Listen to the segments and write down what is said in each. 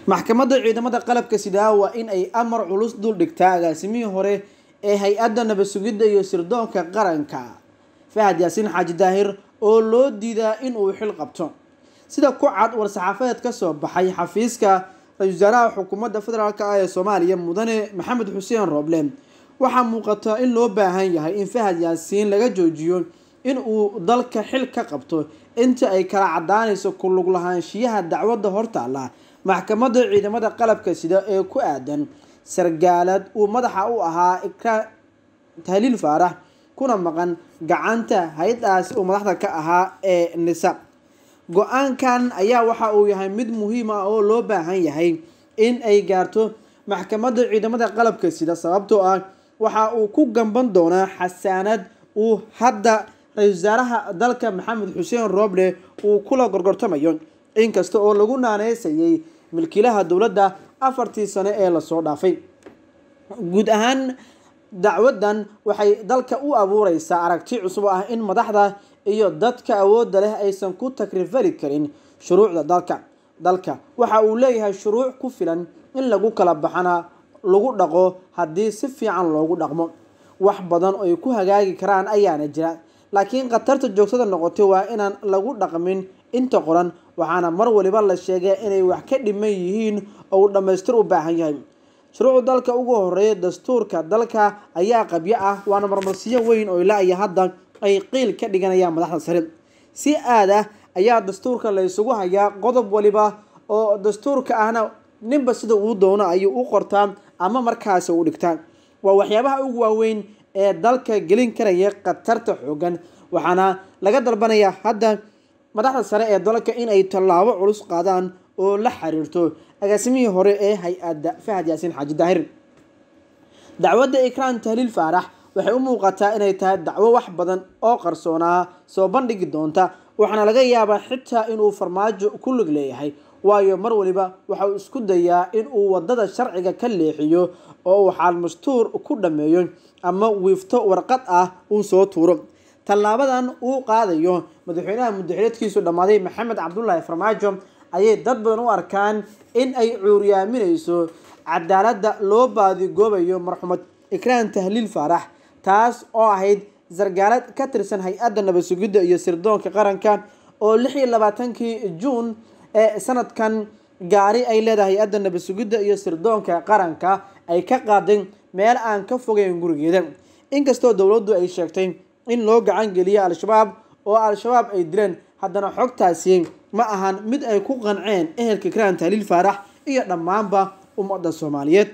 maxkamadda ciidamada qalabka sidaa waa in ay amar culus dul dhigtaa agaasimihii hore ee hay-adda nabad sugidda iyo sirdoonka qaranka fahad yaasiin xaaji daahir oo loo diidaa in uu xil qabto sida ku cad war-saxaafadeed ka soo baxay xafiiska ra-isul wasaaraha xukuumadda federaalk ah ee soomaaliya mudane maxamed xuseen rooble waxaa muuqata in loo baahan yahay in fahad yaasiin laga joojiyo in uu dalka xil ka qabto inta ay kala cadaanayso ku lug lahaanshiyaha dacwadda hortaala maxkamadda ciidamada qalabka sida ee ku aadan sargaalad uu madaxa u ahaa ikraan tahliil faarax kuna maqan gacanta hay-adaas uu madaxda ka ahaa ee nisa go-aankan ayaa waxa uu yahay mid muhiim ah oo loo baahan yahay in ay gaarto maxkamadda ciidamada qalabka sida sababtoo ah waxa uu ku gamban doonaa xasaanad uu hadda ra-isul wasaaraha dalka maxamed xuseen rooble uu kula gorgortamayo inkasta oo lagu naaneysayay milkiilaha dowladda afartii sano ee lasoo dhaafay guud ahaan dacwadan waxay dalka u abuureysaa aragti cusub ah in madaxda iyo dadka awoodda leh aysan ku takrifali karin shuruucda dalka dalka waxa uu leeyahay shuruuc ku filan in lagu kala baxana lagu dhaqo haddii si fiican loogu dhaqmo wax badan ay ku hagaagi karaan ayaana jira laakiin khatarta joogtada noqotay waa inaan lagu dhaqmin inta qoran waxaana mar waliba la sheegay inay wax ka dhiman yihiin oo uu dhammaystir u baahan yahay shuruucda dalka ugu horeeya dastuurka dalka ayaa qabyo ah waana marmarsiyo weyn oo ilaa iyo hadda ay qiil ka dhiganayaan madaxda sare si aad ah ayaa dastuurka la isugu hayaa qodob waliba oo dastuurka ahna ninba sida uu doono ayuu u qortaa ama markaasi u dhigtaa waa waxyaabaha ugu waaweyn ee dalka gelin karaya khatarta xoogan waxaana laga dalbanayaa hadda madaxda sare ee dalka in ay tallaabo culus qaadaan oo la xiriirto agaasimihii hore ee hay-adda fahad yaasiin xaaji daahir dacwadda ikraan tahliil faarax waxay u muuqataa inay tahay dacwo wax badan oo qarsoonaa soo bandhigi doonta waxaana laga yaabaa xitaa inuu farmaajo ku lug leeyahay waayo mar waliba waxa uu isku dayaa in uu wadada sharciga ka leexiyo oo uu xaalmastuur ku dhammeeyo ama wiifto warqad ah uu soo tuuro tallaabadan uu qaadayo madaxweynaha mudaxileedkiisu dhammaaday maxamed cabdulaahi farmaajo ayay dad badan u arkaan in ay cuuryaaminayso cadaaladda loo baadigoobayo marxumed ikraan tahliil faarax taas oo ahayd sargaalad ka tirsan hay-adda nabad sugidda iyo sirdoonka qaranka oo lix iyo labaatankii juun ee sanadkan gaari ay leedahay hay-adda nabad sugidda iyo sirdoonka qaranka ay ka qaaday meel aan ka fogeyn gurigeeda inkastoo dowladdu ay sheegtay in loo gacan geliyo al-shabaab oo al-shabaab ay dileen haddana xogtaasi ma ahan mid ay ku qanceen ehelka ikraan tahliil faarax iyo dhammaanba ummadda soomaaliyeed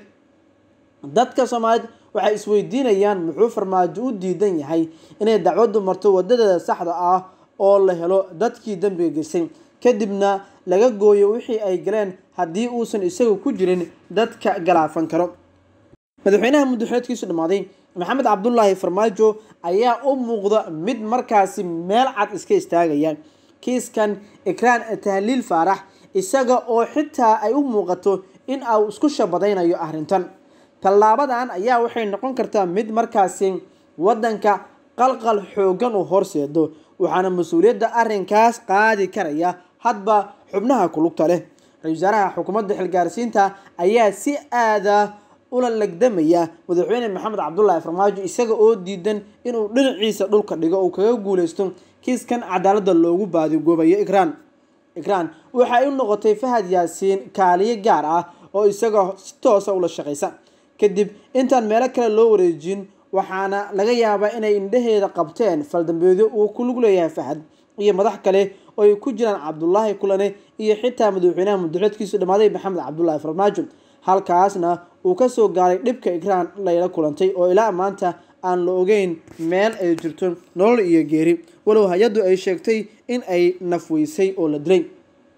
dadka soomaaliyeed waxay isweydiinayaan muxuu farmaajo u diidan yahay inay dacwaddu marto wadadeeda saxda ah oo la helo dadkii dembiga geystay kadibna laga gooyo wixii ay galeen haddii uusan isagu ku jirin dadka galaafan karo madaxweynaha muddaxileedkiisu dhammaaday maxamed cabdulaahi farmaajo ayaa u muuqda mid markaasi meel cad iska istaagaya kiiskan ikraan tahliil faarax isaga oo xitaa ay u muuqato in uu isku shabadaynayo arrintan tallaabadan ayaa waxay noqon kartaa mid markaasi waddanka qalqal xoogan uu horseedo waxaana mas-uuliyadda arrinkaas qaadi karaya hadba xubnaha kulugta leh ra-isul wasaaraha xukuumadda xilgaarsiinta ayaa si aada ula legdamaya madaxweyne maxamed cabdulaahi farmaajo isaga oo diidan inuu dhinaciisa dhulka dhigo uu kaga guuleysto kiiskan cadaaladda loogu baadigoobayo ikraan ikraan waxay u noqotay fahad yaasiin kaaliyo gaar ah oo isaga si toosa ula shaqaysa kadib intaan meelo kale loo wareejin waxaana laga yaabaa inay indhaheeda qabteen faldambeedyo uu ku lug leeyahay fahad iyo madax kale oo ay ku jiraan cabdulaahi kulane iyo xitaa madaxweynaha muddaxileedkiisu dhammaaday maxamed cabdulaahi farmaajo halkaasna uu kasoo gaaray dhibka ikraan layla kulantay oo ilaa maanta aan la ogeyn meel ay jirto nolol iyo geeri walow hay-addu ay sheegtay in ay nafweysay oo la dilay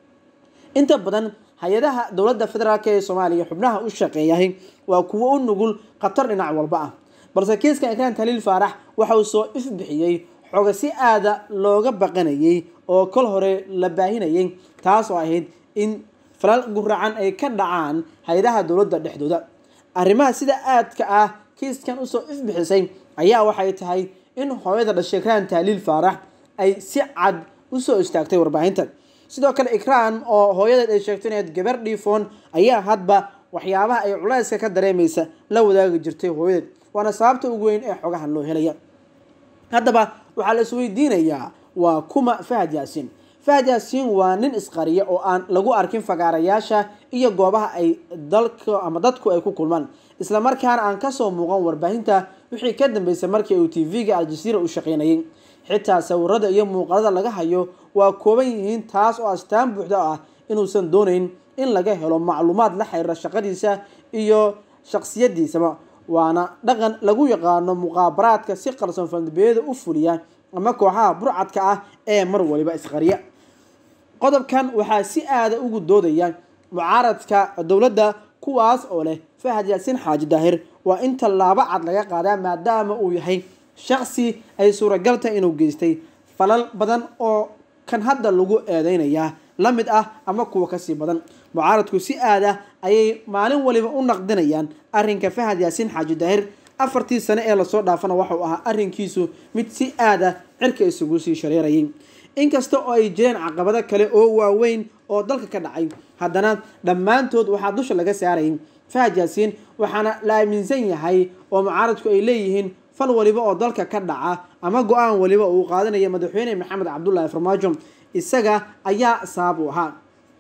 inta badan hay-adaha dowladda federaalk ee soomaaliya xubnaha u shaqeeyahay waa kuwo u nugul khatar dhinac walba ah balse kiiskan ikraan taliil faarax waxa uu soo ifbixiyey xoga si aada looga baqanayay oo kol hore la baahinayay taas oo ahayd in falal guracan ay ka dhacaan hay-adaha dowladda dhexdooda arrimaha sida aadka ah kiiskan usoo ifbixisay ayaa waxay tahay in hooyada dhashay ikraan tahliil faarax ay si cad usoo istaagtay warbaahinta sidoo kale ikraan oo hooyadeed ay sheegtay inayd gabar dhiifoon ayaa hadba waxyaabaha ay culayska ka dareemaysa la wadaagi jirtay hooyadeed waana sababta ugu weyn ee xogahan loo helaya haddaba waxaa la isweydiinayaa waa kuma fahad yaasiin fahad yaasiin waa nin isqariya oo aan lagu arkin fagaarayaasha iyo goobaha ay dalka ama dadku ay ku kulmaan islamarkaana aan kasoo muuqan warbaahinta wixii ka dambeysay markii uu t v-ga aljaziira u shaqeynayay xitaa sawirada iyo muuqaalada laga hayo waa kooban yihiin taas oo astaan buuxda ah inuusan doonayn in laga helo macluumaad la xiriira shaqadiisa iyo shaqsiyadiisaba waana dhaqan lagu yaqaano muqaabaraadka si qarsoon faldambeeyada u fuliya ama kooxaha burcadka ah ee mar waliba isqariya qodobkan waxaa si aada ugu doodaya mucaaradka dowladda kuwaas oo leh fahad yaasiin xaaji daahir waa in tallaabo cad laga qaadaa maadaama uu yahay shaqsi ay suuragal tahay inuu geystay falal badan oo kan hadda lagu eedeynayaa la mid ah ama kuwa kasii badan mucaaradku si aad ah ayay maalin waliba u naqdinayaan arrinka fahad yaasiin xaaji daahir afartii sane ee lasoo dhaafana waxauu ahaa arrinkiisu mid si aad ah cirka isugu sii shareerayay inkasta oo ay jireen caqabado kale oo waaweyn oo dalka ka dhacay haddana dhammaantood waxaa dusha laga saarayay fahad yaasiin waxaana la aaminsan yahay oo mucaaradku ay leeyihiin fal waliba oo dalka ka dhaca ama go-aan waliba uu qaadanaya madaxweyne maxamed cabdullaahi farmaajo isaga ayaa sabab u ahaa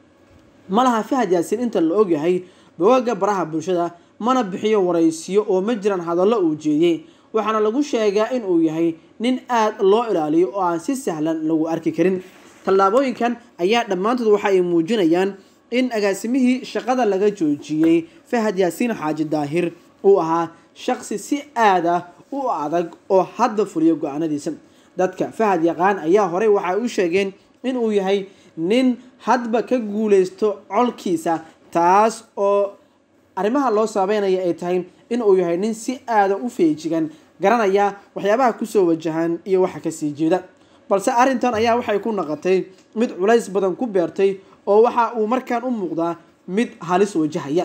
malaha fahad yaasiin inta la ogyahay bogagga baraha bulshada mana bixiyo waraysiyo oo ma jiraan hadallo uu jeediyey waxaana lagu sheegaa in uu yahay nin aad loo ilaaliyo oo aan si sahlan lagu arki karin tallaabooyinkan ayaa dhammaantood waxa ay muujinayaan in agaasimihii shaqada laga joojiyey fahad yaasiin xaaji daahir uu ahaa shaqsi si aad ah u adag oo hadda fuliyo go-aanadiisa dadka fahad yaqaan ayaa horey waxay u sheegeen in uu yahay nin hadba ka guuleysto colkiisa taas oo arrimaha loo saabeynaya ay tahay in uu yahay nin si aada u feejigan garanaya waxyaabaha kusoo wajahan iyo waxa kasii jeeda balse arrintan ayaa waxay ku naqotay mid culays badan ku beertay oo waxa uu markaan u muuqdaa mid halis wajahaya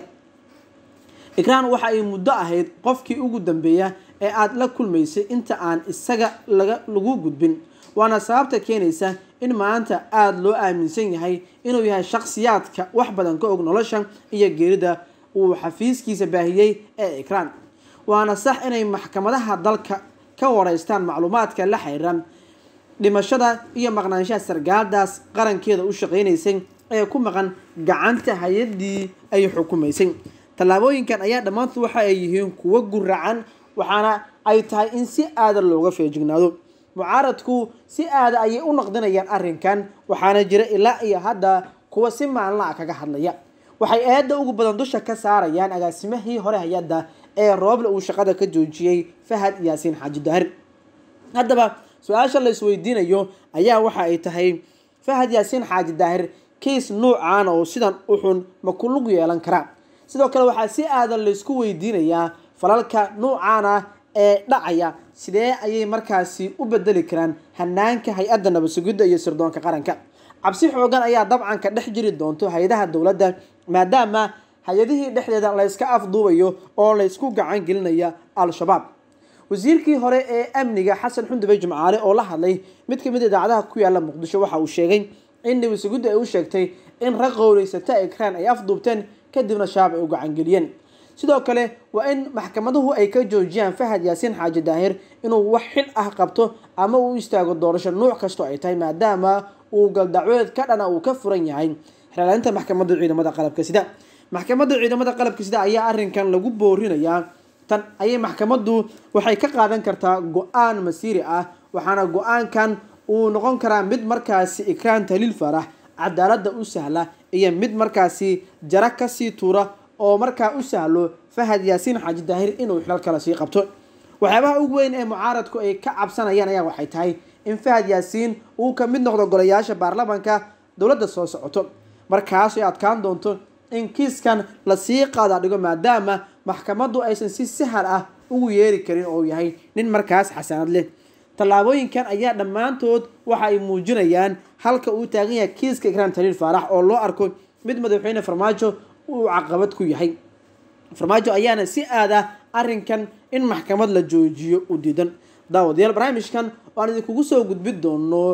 ikraan waxa ay muddo ahayd qofkii ugu dambeeya ee aada la kulmaysay inta aan isaga laga lagu gudbin waana sababta keenaysa in maanta aada loo aaminsan yahay inuu yahay shakhsiyaadka wax badan ka og nolosha iyo geerida uu xafiiskiisa baahiyey ee ikraan waana sax inay maxkamadaha dalka ka wareystaan macluumaadka la xiriiran dhimashada iyo maqnaanshaha sargaaldaas qarankeeda u shaqeynaysay ee ku maqan gacanta hay-adii ay xukumaysay tallaabooyinkan ayaa dhammaantood waxa ay yihiin kuwo guracan waxaana ay tahay in si aada looga feejignaado mucaaradku si aada ayay u naqdinayaan arrinkan waxaana jira ilaa iyo hadda kuwa si maalinla ah kaga hadlaya waxay eedda ugu badan dusha ka saarayaan agaasimihii hore hay-adda ee rooble uu shaqada ka joojiyey fahad yaasiin xaaji daahir haddaba su-aasha la isweydiinayo ayaa waxa ay tahay fahad yaasiin xaaji daahir kiis nuucan oo sidan uxun ma ku lug yeelan karaa sidoo kale waxaa si aadan laysku weydiinayaa falalka nuucan ah ee dhacaya sidee ayay markaasi u bedeli karaan hanaanka hay-adda nabadsugidda iyo sirdoonka qaranka cabsi xoogan ayaa dabcan ka dhex jiri doonto hay-adaha dowladda maadaama hay-adihii dhexdeeda layska afduubayo oo laysku gacan gelinaya al-shabaab wasiirkii hore ee amniga xasan xundube jimcaale oo la hadlay mid kamid idaacadaha ku yaala muqdisho waxa uu sheegay in nabadsugidda ay u sheegtay in rag qowleysata ekraan ay afduubteen kadibna shabaab ay u gacangeliyeen sidoo kale waa in maxkamaduhu ay ka joojiyaan fahad yaasiin xaaji daahir inuu wax xil ah qabto ama uu istaago doorasho nuuc kastoo ay tahay maadaama uu galdacweed ka dhana uu ka furan yahay xeelaalinta maxkamadda ciidamada qalabka sida maxkamadda ciidamada qalabka sida ayaa arrinkan lagu boorinayaa tan ayay maxkamaddu waxay ka qaadan kartaa go-aan masiiri ah waxaana go-aankan uu noqon karaa mid markaasi ikraan taliil farax cadaaladda u sahla iyo mid markaasi jara kasii tuura oo markaa u sahlo fahad yaasiin xaaji daahir inuu xilal kale sii qabto waxyaabaha ugu weyn ee mucaaradku ay ka cabsanayaan ayaa waxay tahay in fahad yaasiin uu ka mid noqdo golayaasha baarlamanka dowladda soo socoto markaas ay adkaan doonto in kiiskan lasii qaada dhigo maadaama maxkamaddu aysan si sahal ah ugu yeeri karin oo yahay nin markaas xasanad leh tallaabooyinkan ayaa dhammaantood waxa ay muujinayaan halka uu taagan yahay kiiska ikraan taliil faarax oo loo arko mid madaxweyne farmaajo uu caqabad ku yahay farmaajo ayaana si aada arrinkan in maxkamad la joojiyo u diidan daawadayaal barnaamijkan waan idinkugu soo gudbin doono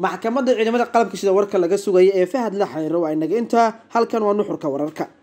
maxkamadda ciidamada qalabka sida warka laga sugaya ee fahad la xiriiro waa inaga intaa halkan waa nuxurka wararka